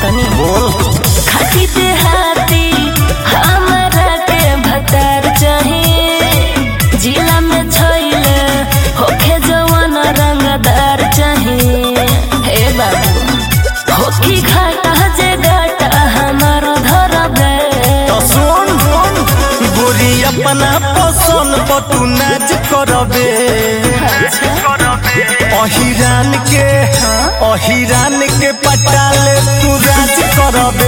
तनी बोल खाती देहाती हमरा के भतार चाही जिला में छैले होखे जवान रंगदार चाही हे बाबू होखी घाटा जे घाटा हमार धरबे तो सुन गोरी अपना पसंद पर तू नाच करबे अहिरान के अहिरान के पटाले तू राज करबे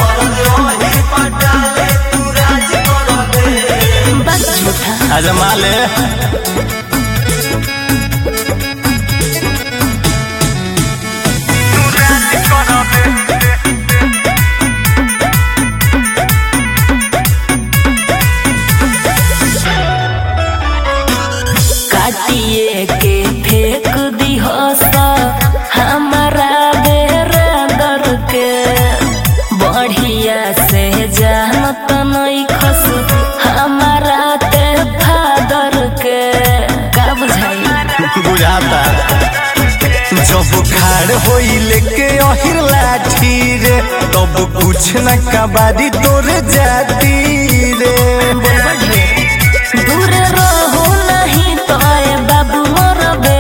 बस झूठा आजमा ले काटिए के फेंक दी सा हमारा बेरादर के बढ़िया से जानत नहीं खस हमारा ते फादर के का बुझाई बुझाता जब खाड़ होई लेके अहिर लाठी रे तब कुछ न कबारी तोरे जाती रे दूर रहो नहीं तो ए बाबू मरबे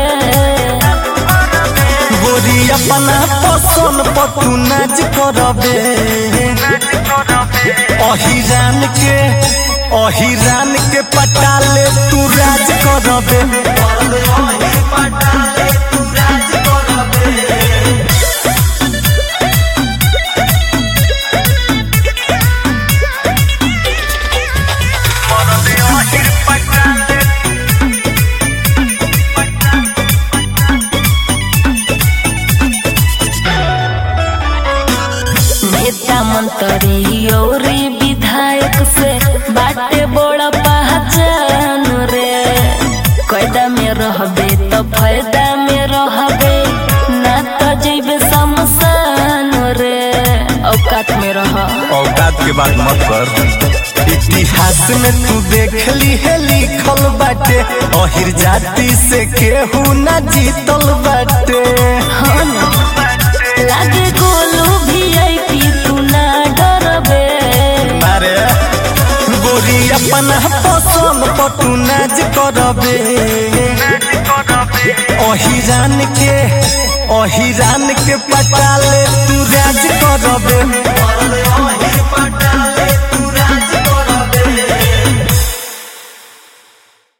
गोरी अपना पसंद पर तू नाच करबे अहिरान के अहिरान के पटाले तू राज करबे नेता मंत्री और विधायक से बाटे बड़ा पहचान रे कैदा में रहबे तो फायदा में रहबे ना तो जैबे शमशान रे औकात में रह औकात के बात मत कर इतिहास में तू देख ली है लिखल बाटे अहिर जाति से केहू ना जीतल बाटे हाँ ना लागे गोलू वीआईपी तू ना डरबे अरे गोरी अपना पसंद पर तू नाच करबे अहिरान के अहिरान के पटाले तू राज करबे